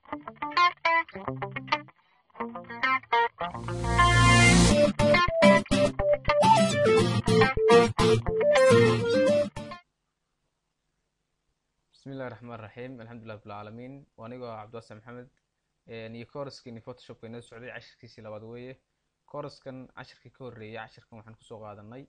bismillahi raxmaan raxiim alxamdulilah rabbilcaalamiin waa anigoo cabdiwase maxamed iyo kooraskeenii photoshopka inoo socday cashirkiisii labaad weeye kooraskan cashirkii ka horreeyay cashirkan waxaan kusoo qaadanay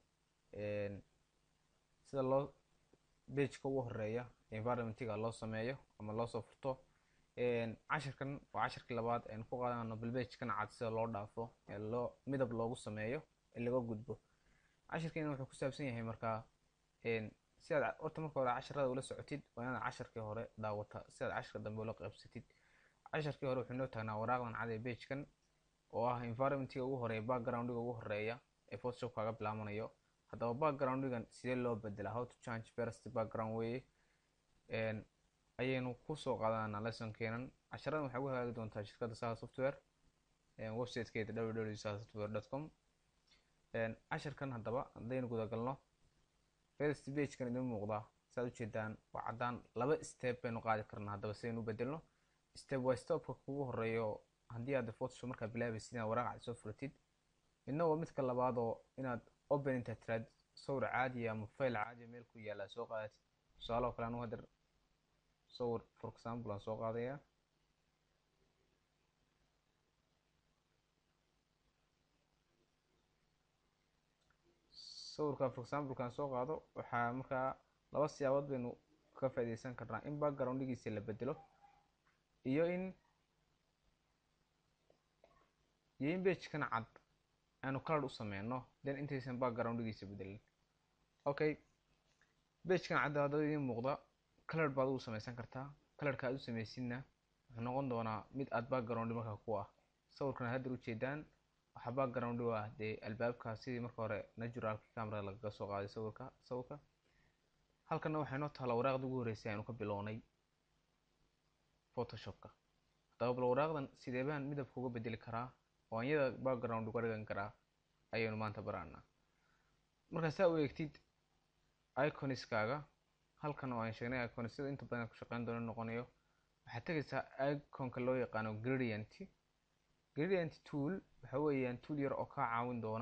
sida loo bageka ugu horeeya environmentiga loo sameeyo ama loosoo furto cashirkan waa cashirkii labaad aynu ku qaadano balbagkan cad sida loo dhaafo ee loo midab loogu sameeyo ee laga gudbo cashirkeena wuxuu ku saabsan yahay markaa si aad horta marka hore casharada ula socotid waa inaad casharkii hore daawata si aad cashirka dambe ula qaybsatid casharkii hore wuxuu inoo taagnaa waraaqdan cad ee bagekan oo ah environmentiga ugu horeeya backgroundiga ugu horeeya ee photoshop kaaga bilaabanayo haddaba backgroundigan sidee loo bedelaa how to change first background weye ayaynu kusoo qaadanaa lessonkeenan casharadan waxay ugu hagaagi doontaa shirkadda saha software websitekeeda www saha software com cashirkan haddaba haddaynu gudagalno first bagekan idin muuqdaa saad ujeedaan waa caddaan laba step baynu qaadi karnaa haddaba sidaynu u bedelno step by stepka kugu horeeyo haddii aad photoshop markaa bilaabaysid inaad waraaqacad soo furatid midna waa midka labaadoo inaad open inta tiraad sawir caadiya ama file caadiya meel ku yaala soo qaadatid tusaaloo kale anu hadeer sawir for example aan soo qaadaya sawirka for example aan soo qaado waxaa markaa laba siyaabood baynu ka faaideysan karnaa in backgroundigiisa la bedelo iyo in iyo in bagekan cad aanu color u sameyno then intaysan backgroundigiisa bedelin okay bagekan cadda haddaba idiin muuqda color baad ugu sameysan kartaa colorka aad u sameysidna wuxuu noqon doonaa mid aad backgroundi markaa ku ah sawirkan aad hadda ujeedaan waxaa backgroundi u ah dee albaabka sidii marka hore naturalka camera lagaga soo qaaday sawirka sawirka halkana waxay noo taala waraaqda ugu horreysay aynu ka bilownay photoshopka haddaba bal waraaqdan sidee baan midabka uga bedeli karaa oo anyada background uga dhigan karaa ayaynu maanta baraanaa markaa saa u eegtid iconiskaaga halkan oo aan sheegnay icons sida inta badan ku shaqeyn doono noqonayo waxaad tegaysaa iconka loo yaqaano gradient gradient tool waxa weeyaan tool yar oo kaa caawin doona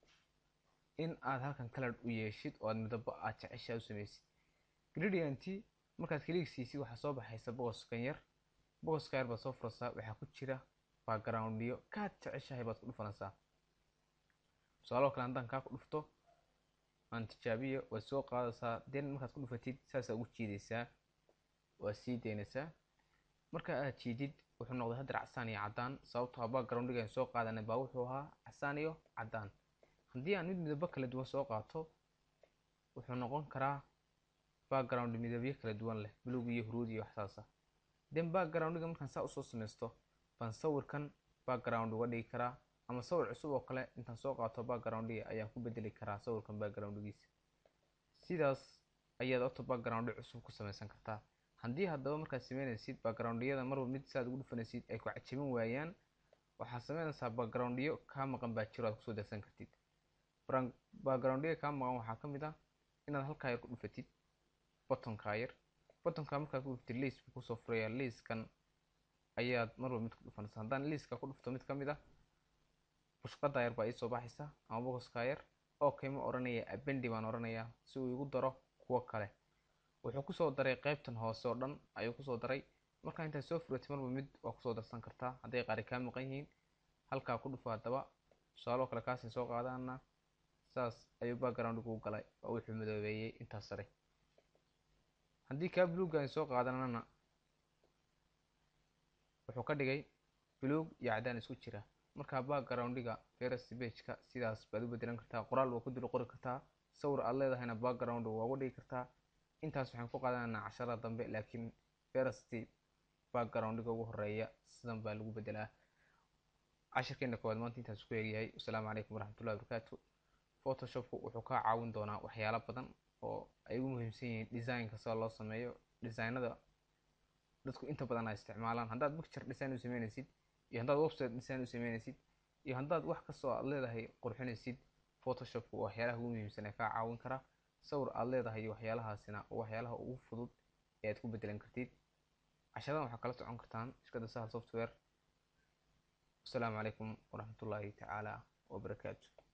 in aad halkan color u yeeshid oo aad midabo aad jeceshaa u sameysid gradient markaad kaliig siisid waxaa soo baxaysa boqoskan yar boqoska yar baad soo furaysaa waxaa ku jira backgroundiyo kaad jeceshahay baad ku dhufanaysaa tusaaloo kale haddaan kaa ku dhufto aan tijaabiyo waad soo qaadaysaa den markaad ku dhufatid saasaa ugu jiidaysaa waad sii daynaysaa marka aad jiidid wuxuu noqday hadeer casaan iyo caddaan sababtoo backgroundigan soo qaadanay baa wuxuu ahaa casaan iyo caddaan haddii aan mid midabo kala duwan soo qaato wuxuu noqon karaa background midabyo kala duwan leh buluug iyo huruud iyo waxsaasa den backgroundiga markaan saa usoo sameysto baan sawirkan background uga dhigi karaa ama sawir cusub oo kale intaan soo qaato backgroundiga ayaan ku bedeli karaa sawirkan backgroundigiisa sidaas ayaad auto backgroundi cusub ku sameysan kartaa haddii haddaba markaad sameynaysid backgroundiyada marba mid saaad ugu dhufanaysid ay ku cajabin waayaan waxaad sameynaysaa backgroundiyo kaa maqan baa jiro aad kusoo darsan kartid backgroundiga kaa maqan waxaa ka mid ah inaad halkaa yar ku dhufatid bottonkaa yar bottonka markaad ku dhuftid liis buu kusoo furaya liiskan ayaad marba mid ku dhufanaysa haddaan liiska ku dhufto mid ka mid ah bushqadaa yar baa iisoo baxaysa ama boqoskaa yar okay ma odhanaya abendi baan odhanayaa si uu igu daro kuwo kale wuxuu kusoo daray qeybtan hoose oo dhan ayuu kusoo daray markaa intaad soo furatay marba mid waa kusoo darsan kartaa hadday qaari kaa maqan yihiin halkaa ku dhufo haddaba tusaaloo kale kaasay soo qaadaana saas ayuu backgroundigu galay oo wuxuu madoobeeyey intaas sare haddii kaa buluuggan soo qaadanana wuxuu ka dhigay buluug iyo caddaan isku jira markaa backgroundiga first bageka sidaas baad u bedelan kartaa qoraal waa ku dul qori kartaa sawir aad leedahayna background waa uga dhigi kartaa intaas waxaan ku qaadananaa casharada dambe laakiin first backgroundiga ugu horeeya sidan baa lagu bedelaa cashirkeena koowaad maanta intaas ku eegyahay wasalaamu calaykum waraxmatullahi wabarakaatu photoshopku wuxuu kaa caawin doonaa waxyaalo badan oo ay ugu muhiimsan yihiin designka sida loo sameeyo designada dadku inta badan ay isticmaalaan haddaad picture design u sameynaysid iyo haddaad website design u sameynaysid iyo haddaad wax kastoo aad leedahay qurxinaysid photoshopku waa waxyaalaha ugu muhiimsan ee kaa caawin kara sawir aad leedahay iyo waxyaalahaasina waa waxyaalaha ugu fudud ee aad ku bedelan kartid casharadan waxaa kala socon kartaan shirkadda sahal software wasalaamu calaykum waraxmatullaahi tacaala wabarakaatu